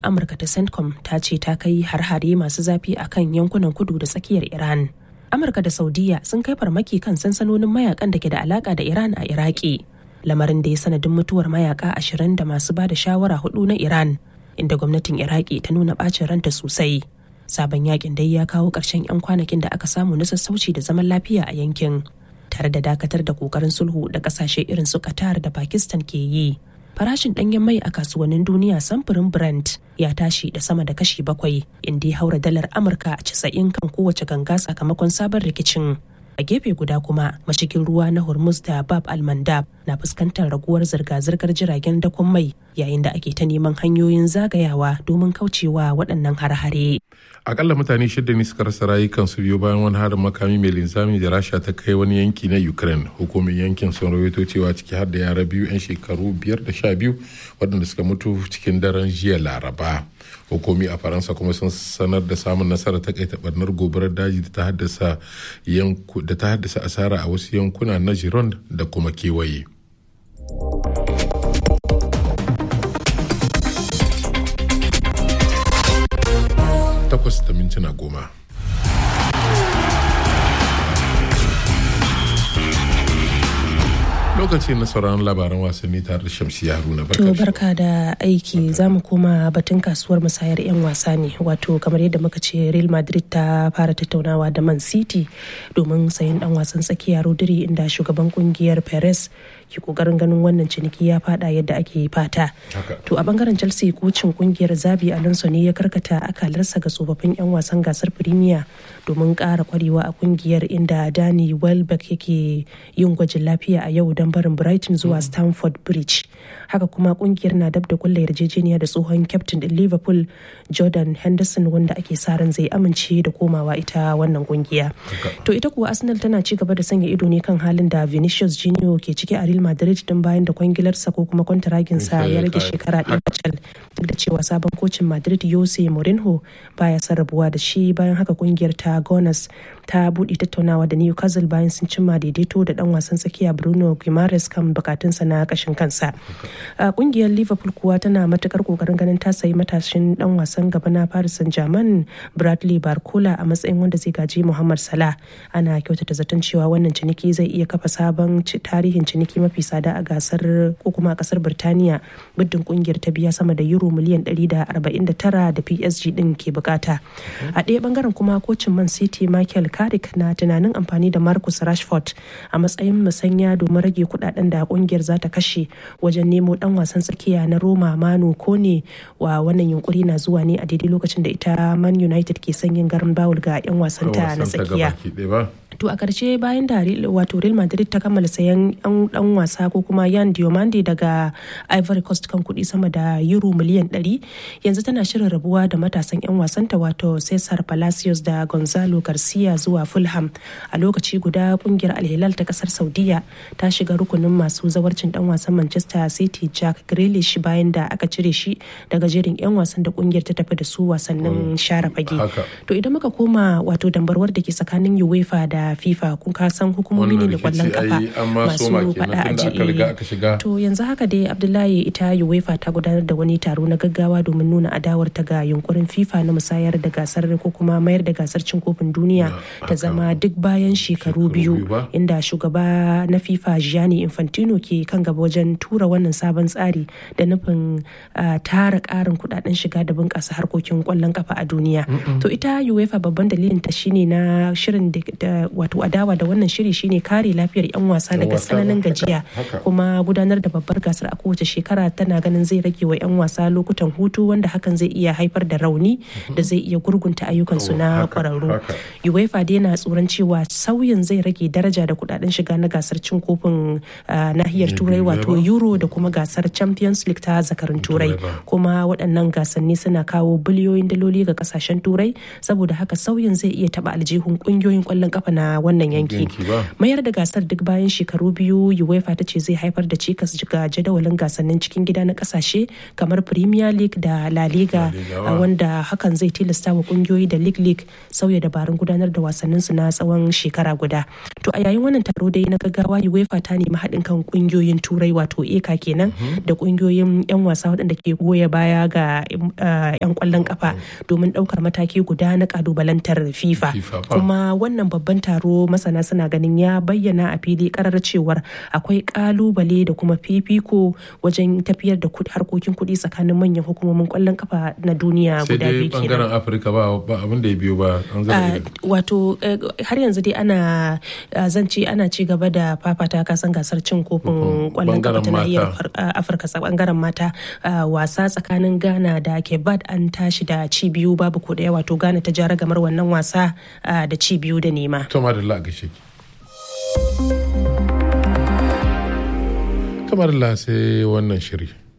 amurka ta centcom ta ce ta kai har-hare masu zafi a kan yankunan kudu da tsakiyar iran amurka da saudiya sun kai farmaki kan sansanonin mayakan da ke da alaka da iran a iraki lamarin da ya sanadin mutuwar mayaka ashirin da masu ba da shawara hudu na iran inda gwamnatin iraki ta nuna bacin ranta sosai sabon yakin dai ya kawo ƙarshen 'yan kwanakin da aka samu na sassauci da zaman lafiya a yankin tare da dakatar da kokarin sulhu da kasashe irin su qatar da pakistan ke yi farashin ɗanyen mai a kasuwannin duniya samfurin brent ya tashi da sama da kashi bakwai inda ya haura dalar amurka a casa'in kan kowace ganga sakamakon sabon rikicin a gefe guda kuma mashigin ruwa na hormuz da bab almandab na fuskantar raguwar zirga-zirgar jiragen dakon mai yayin da ake ta neman hanyoyin zagayawa domin kaucewa waɗannan har-hare akalla mutane shida ne suka rasa rayukansu biyu bayan wani harin makami mai linzami da rasha ta kai wani yanki na ukraine hukumin yankin sun rawaito cewa ciki har da yara biyu 'yan shekaru biyar da sha biyu waɗanda suka mutu cikin daren jiya laraba hukumi a faransa kuma sun sanar da samun nasara ta kai barnar gobarar daji da ta haddasa da ta haddasa asara a wasu yankuna na gironde da kuma kewaye takwas da mintuna goma. lokaci na sauraron labaran wasanni tare da shamsi haruna to barka da aiki za mu koma batun kasuwar musayar 'yan wasa ne wato kamar yadda muka ce real madrid ta fara tattaunawa da man city domin sayan dan wasan tsakiya rodri inda shugaban kungiyar perez ke kokarin ganin wannan ciniki ya fada yadda ake fata to a bangaren chelsea kocin kungiyar zabi alonso ne ya karkata akalarsa ga tsofaffin 'yan wasan gasar premier domin kara kwarewa a kungiyar inda dani welbeck yake yin gwajin lafiya a yau don barin brighton zuwa stamford bridge haka kuma kungiyar na dab da kulla yarjejeniya da tsohon captain din liverpool jordan henderson wanda ake sa ran zai amince da komawa ita wannan kungiya to ita kuwa arsenal tana ci gaba da sanya ido ne kan halin da vinicius junior ke ciki a real madrid din bayan da kwangilarsa ko kuma kwantaraginsa ya rage shekara ɗaya kacal duk da cewa sabon kocin madrid jose mourinho baya son rabuwa da shi bayan haka kungiyar ta gunners ta buɗe tattaunawa da newcastle bayan sun cimma daidaito da dan wasan tsakiya bruno guimaraes kan bukatunsa na kashin kansa a kungiyar liverpool kuwa tana matukar kokarin ganin ta sayi matashin dan wasan gaba na paris saint germain bradley barcola a matsayin wanda zai gaji muhammad salah ana kyautata zaton cewa wannan ciniki zai iya kafa sabon tarihin ciniki mafi tsada a gasar ko kuma a kasar birtaniya muddin kungiyar ta biya sama da euro miliyan 149 da psg din ke bukata a ɗaya bangaren kuma kocin man city michael carrick na tunanin amfani da marcus rashford a matsayin musanya domin rage kudaden da kungiyar za ta kashe wajen nemo dan wasan tsakiya na roma manu kone wa wannan yunkuri na zuwa ne a daidai lokacin da ita man united ke son yin garin bawul ga 'yan wasanta na tsakiya to a karshe bayan da wato real madrid ta kammala sayan dan wasa ko kuma yan diomande daga ivory coast kan kuɗi sama da euro miliyan 100 yanzu tana shirin rabuwa da matasan 'yan wasanta wato cesar palacios da gonzalo garcia zuwa fulham a lokaci guda kungiyar alhilal ta kasar saudiya ta shiga rukunin masu zawarcin dan wasan manchester city jack grealish bayan da aka cire shi daga jerin 'yan wasan da kungiyar ta tafi da su wasannin share fage to idan muka koma wato dambarwar da ke tsakanin uefa da fifa kun ka san hukumomi ne da kwallon kafa masu fada a ji to yanzu haka dai abdullahi ita uefa ta gudanar da wani taro na gaggawa domin nuna adawar ta ga yunkurin fifa na musayar da gasar ko kuma mayar da gasar cin kofin duniya ta zama duk bayan shekaru biyu inda shugaba na fifa gianni infantino ke kan gaba wajen tura wannan sabon tsari da nufin tara karin kudaden shiga da bunƙasa harkokin kwallon kafa a duniya to ita uefa babban dalilin ta shine na shirin da wato adawa da wannan shiri shine kare lafiyar 'yan wasa daga tsananin gajiya kuma gudanar da babbar gasar a kowace shekara tana ganin zai rage wa 'yan wasa lokutan hutu wanda hakan zai iya haifar da rauni da zai iya gurgunta ayyukansu na kwararru uefa dai na tsoron cewa sauyin zai rage daraja da kudaden shiga na gasar cin kofin nahiyar turai wato euro da kuma gasar champions league ta zakarin turai kuma waɗannan gasanni suna kawo biliyoyin daloli ga kasashen turai saboda haka sauyin zai iya taba aljihun ƙungiyoyin ƙwallon kafa na na wannan yanki mayar da gasar duk bayan shekaru biyu uefa ta ce zai haifar da cikas ga jadawalin gasannin cikin gida na kasashe kamar premier league da la liga wanda hakan zai tilasta wa kungiyoyi da league league sauya dabarun gudanar da wasannin su na tsawon shekara guda to a yayin wannan taro dai na gaggawa uefa ta nemi haɗin kan kungiyoyin turai wato eka kenan da kungiyoyin yan wasa waɗanda ke goya baya ga yan kwallon kafa domin ɗaukar mataki guda na kalubalantar fifa kuma wannan babban taro masana suna ganin ya bayyana a fili karar cewar akwai kalubale da kuma fifiko wajen tafiyar da harkokin kuɗi tsakanin manyan hukumomin kwallon kafa na duniya guda biyu kenan. bangaren afirka ba abin da ya biyo ba wato har yanzu dai ana zance ana ci gaba da fafata kasan gasar cin kofin kwallon kafa ta nahiyar afirka bangaren mata wasa tsakanin ghana da kebat an tashi da ci biyu babu ko daya wato ghana ta jara gamar wannan wasa da ci biyu da nema. Toma da gashe ki. Kamar la sai wannan shiri.